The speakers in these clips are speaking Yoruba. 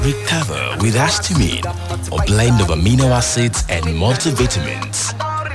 Recover with Astamine, a blend of amino acids and multivitamins.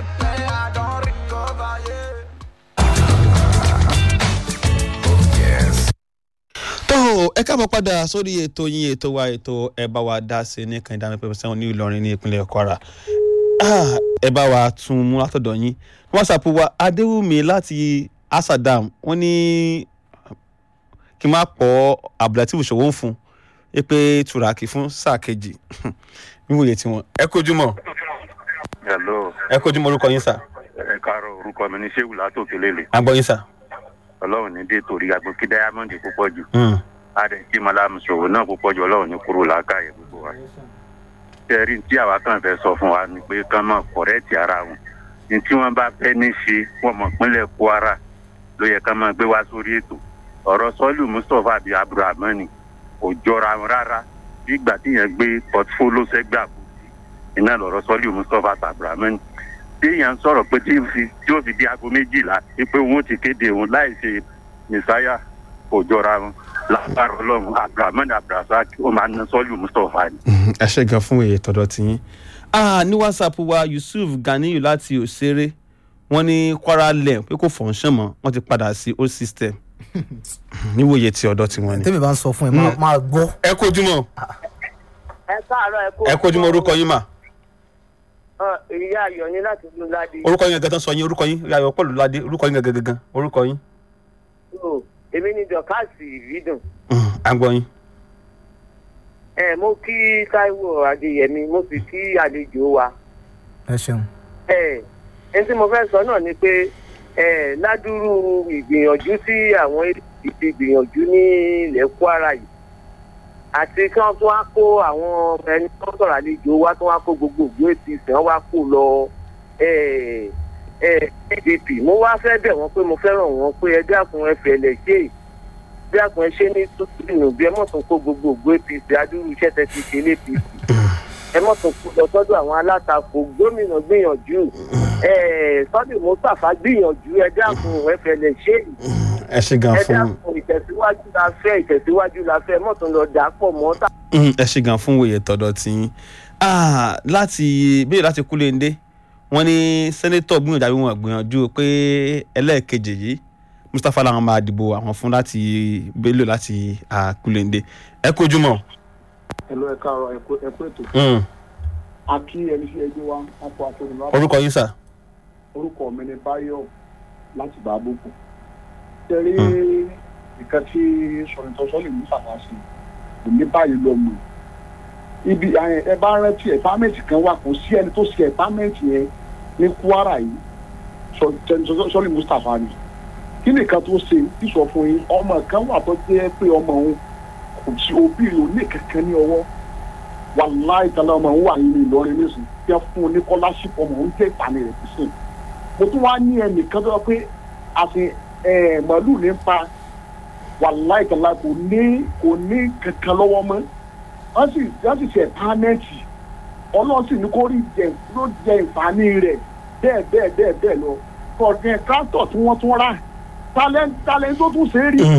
tó ẹ káàbọ̀ padà sórí ètò yín ètò wa ètò ẹ bá wa dá sí ní kan ìdáná pẹ̀lú sẹ́wọ̀n ní Ìlọrin ní ìpínlẹ̀ Kwara Ah, ẹ bá wa tún mú látọ̀dọ̀ yín whatsapp wa Adéwùmí láti Asadam wọ́n ní kí n má pọ̀ Abdulateef Ṣòwò ń fún ẹ pé Turaki fún sáà kejì wíwòye tiwọn ẹ kojú mọ́ hello ẹ kojú mọ́ orúkọ yín sà ẹ káàárọ̀ orúkọ mi ní sehu látòkè lélẹ̀ àgbọ̀ yín sà. ọlọ́run ní dé torí agbókí diamond púpọ̀ jù Mm. adé tí malamu ṣòwò náà púpọ̀ jù ọlọ́run ní kúrò lákàyè gbogbo wa. tẹ́rí tí àwa kan fẹ́ sọ fún wa ni pé kán mọ̀ kọ̀rẹ́ẹ̀tì ara wọn ní tí wọ́n bá fẹ́ ní ṣe wọ́n mọ̀ pínlẹ̀ Kwara ló yẹ kán máa gbé wá sórí ètò ọ̀rọ̀ sọ́lù Mustapha àbí abdulrahman kò jọra wọn rárá bí ìgbà tí yẹn gbé pọtifóló sẹ́gbà kù sí iná lọ̀rọ̀ sọ́lù Mustapha àti abdulrahman téèyàn sọ̀rọ̀ pé tí fi tí ó fi di aago méjìlá pé òun ó ti kéde òun láì ṣe mẹsáyà kò jọra wọn lágbára ọlọ́run abdulrahman abdulrasaq ó máa ná sọ́ọ̀lù mustapha ni. Mhm, ẹ ṣe gan fún èyí tọ̀dọ̀ tiyín ah ní whatsapp wa yusuf ganiyu láti òṣèré wọ́n ní kwara lẹ̀ pé kò fọ̀nṣán mọ́ wọ́n ti padà sí old system níwòye tí ọ̀dọ̀ tiwọn ni. tẹ́mi bá ń sọ fún ẹ máa- máa gbọ́. ẹ kojúmọ́ ẹ káàárọ̀ ẹ kó. ẹ kojúmọ́ orúkọ yín mà Ọ, ìyá ayọ̀ ní láti tún ládé. orúkọ yín gẹ́gẹ́ tán sọ yín orúkọ yín yàyọ̀ pọ̀lú ládé orúkọ yín gẹ́gẹ́ gẹ́gẹ́ orúkọ yín o èmi ní dọ̀kásì ìbídùn. Mhm, à ń gbọ́ yín. ẹ mo kí Táíwò Adéyẹmí mo sì kí àlejò wa. ẹ ṣeun. ẹ ẹ tí mo fẹ́ sọ náà ni pé ẹ ládùúrú ìgbìyànjú tí àwọn èdè ti gbìyànjú ní ilẹ̀ Kwara yìí àti kí wọ́n tún wá kó àwọn ẹni tó ń sọ̀rọ̀ àlejò wa tún wá kó gbogbo ògbó apc wọ́n wá kó lọ ẹ ẹ pdp mo wá fẹ́ bẹ̀ wọ́n pé mo fẹ́ràn wọn pé ẹ dákun ẹ fẹ̀lẹ̀ ṣe é dákun ẹ ṣe ní tútù bí ẹ mọ̀ tún kó gbogbo ògbó apc adúrú iṣẹ́ tẹ ti ṣe lé apc ẹ mọ̀ tún kó lọ sọ́dọ̀ àwọn alátakò gómìnà gbìyànjú ẹ sọ́dọ̀ mustapha gbìyànjú ẹ dákun ẹ fẹ̀lẹ̀ ṣe é ẹ ṣe gan ẹ fún dákun ìtẹ̀síwájú la fẹ́ ìtẹ̀síwájú la fẹ́ mọ̀ tún lọ dà á pọ̀ mọ́ tá Mhm, ẹ ṣe gan fún òye tọ̀dọ̀ tiyín ah láti bíi láti kúlẹ̀ndé wọ́n ní sẹ́nétọ̀ gbìyànjú àbí wọn gbìyànjú pé ẹlẹ́ẹ̀kejì yìí mustapha làwọn máa dìbò àwọn fún láti bello láti ah, kúlẹ̀ndé ẹ kojúmọ́. ẹlò ẹ káàárọ̀ ẹ kú ẹ kú ètò Mm. a kí ẹni sí ẹgbẹ́ wa wọn kó aṣọ ìlú orúkọ yín sà. orúkọ mi ni Báyọ̀ láti bá àbùkù tẹrí nǹkan tí sọ̀rọ̀tọ̀ sọ́lì ní sàfàṣì kò ní báyìí lọ mọ̀ ibi ẹ ẹ bá rántí ẹ̀pámẹ́ǹtì kan wà kò sí ẹni tó ṣe ẹ̀pámẹ́ǹtì yẹn ní Kwara yìí sọ́lì Mustapha ni kí nìkan tó ṣe sísọ fún yín ọmọ kan wà tó jẹ́ pé ọmọ òun kò sí òbí rẹ̀ ò ní kankan ní ọwọ́ wàláì tala ọmọ òun wà nínú Ìlọrin nísìnyí tí wọ́n fún un ní kọ́láṣípù ọmọ òun jẹ́ ìpànì rẹ̀ sí sìn mo tún wá ní ẹnìkan tó yọ pé àti màálù ní pa wàláì tala kò ní kò ní kankan lọ́wọ́ mọ́ wọ́n sì wọ́n sì ṣe pánẹ́ẹ̀tì ọlọ́run sì ní kó rí jẹ ló jẹ ìfàní rẹ̀ bẹ́ẹ̀ bẹ́ẹ̀ bẹ́ẹ̀ bẹ́ẹ̀ lọ kọ̀ọ̀kan tractor tí wọ́n tún rà talent talent tó tún ṣe é rí